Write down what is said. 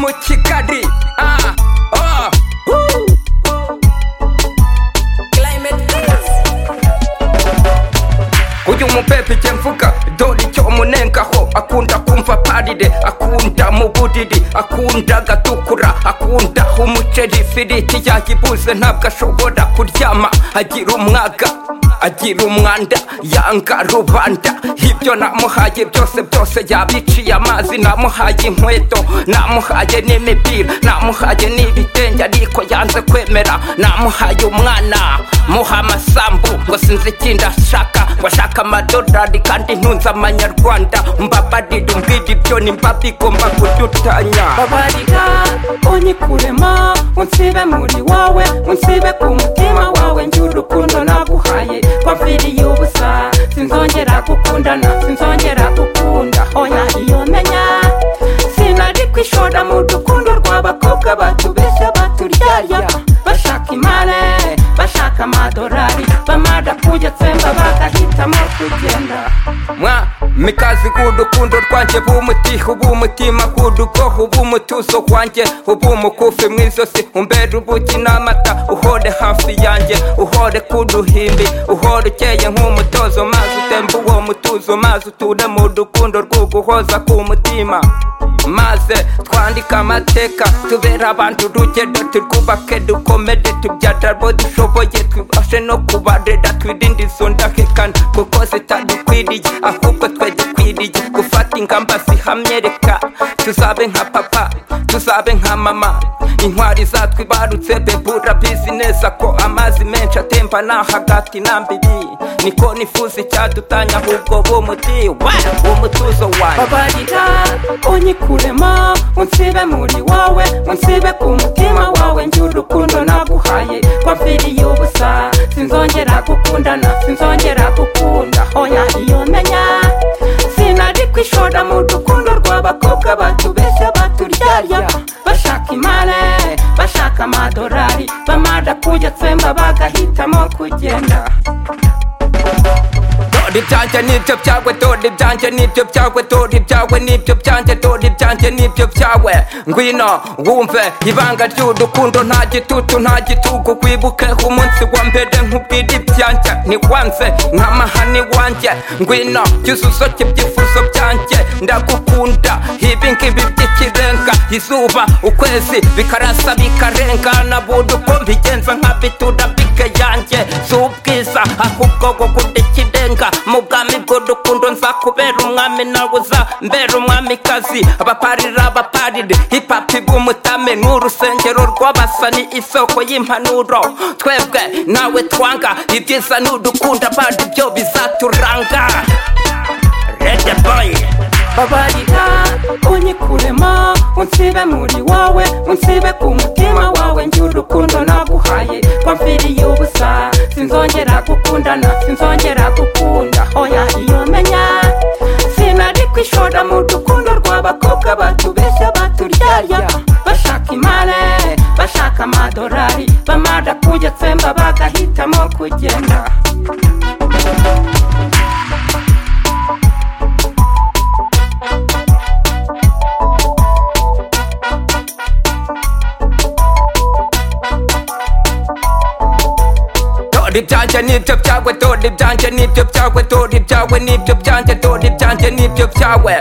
மூச்சு காடி ஆ ஆ ஊ. uyu mubebe jye mvuga dore icyo umunengaho akunda kumva parire akunda mu buriri akunda gatukura akunda umuceri ifiriti yayibuze ntabwo ashobora kuryama agira umwaga agira umwanda yanga rubanda ibyo namuhaye byose byose yabiciye amazi namuhaye inkweto namuhaye n'imipira namuhaye n'ibitenge ariko yanze kwemera namuhaye umwana muha amasambu ngo sinzi ikindi ashaka ngo ashaka amadolari kandi ntunze amanyarwanda mbabarira umbwira ibyo nimba bigomba kudutanya babarira unyikuremo unsibe muri wawe unsibe ku mutima wawe njye urukundo naguhaye waviriye ubusa sinzongera gukundana sinzongera gukunda oya iyo menya sinari kwishora mu rukundo rw'abakobwa batubeshya baturyarya bashaka imare bashaka amadolari bamara kuyatsemba bagahitamo kugenda mwa mikazi bw'urukundo rwanjye bw'umutiho bw'umutima bw'urugoho bw'umutuzo wanjye ubw'umukufi mu izosi umbera ubuki n'amata uhore hafi yanjye uhore ku ruhimbi uhore ukeye nk'umutozo mazi utemba uwo mutuzo mazi uture mu rukundo rw'uguhoza ku mutima maze twandike amateka tubera abantu urugero turwubake dukomere tubyara abo dushoboye twibashe no kubarera twirinde izo ndahekana kuko zitadukwiriye ahubwo twe dukwiriye gufata ingamba zihamye reka tuzabe nka papa tuzabe nka mama intwari zatwe ibarutse bebura bizi neza ko amazi menshi atemba nta hagati na mbiri niko nifuza icyadutanya ahubwo b'umuti wa umutuzo wanjye babarira unyikuremo unsibe muri wawe unsibe ku mutima wawe njye urukundo naguhaye waviriye ubusa sinzongera gukundana sinzongera gukunda oya iyo menya sinari kwishora mu rukundo rw'abakobwa batubeshya baturyarya bashaka imare bashaka amadolari bamara kuyatsemba bagahitamo kugenda dore ibyanjye n'ibyo byawe dore ibyanjye n'ibyo byawe dore ibyawe n'ibyo byanjye dore ibyanjye n'ibyo byawe ngwino wumve ibanga ry'urukundo nta gitutu nta gitugu wibuke umunsi wa mbere nkubwira ibyanjye ntiwanze nk'amahane iwanjye ngwino jya usoke ibyifuzo byanjye ndagukunda ibi ngibi by'ikirenga izuba ukwezi bikarasa bikarengana buri uko mbigenza nkabitura bike yanjye si ubwiza ahubwo gukunda ikirenga mu bwami bw'urukundo nza kubera umwami nawe uza mbera umwamikazi abaparira abaparire hipapi bw'umutame ni urusengero rw'abasa ni isoko y'impanuro twebwe nawe twanga ibyiza ni udukunda bandi byo bizaturanga rede boyi babarira unyikuremo unsibe muri wawe unsibe ku mutima wawe njye urukundo naguhaye wamviriye ubusa sinzongera gukundana sinzongera gukunda oya iyo menya sinari kwishora mu rukundo rw'abakobwa batubeshya baturyarya bashaka imare bashaka amadolari bamara kuyatsemba bagahitamo kugenda dore ibyanjye n'ibyo byawe dore ibyanjye n'ibyo byawe dore ibyawe n'ibyo byanjye dore ibyanjye n'ibyo byawe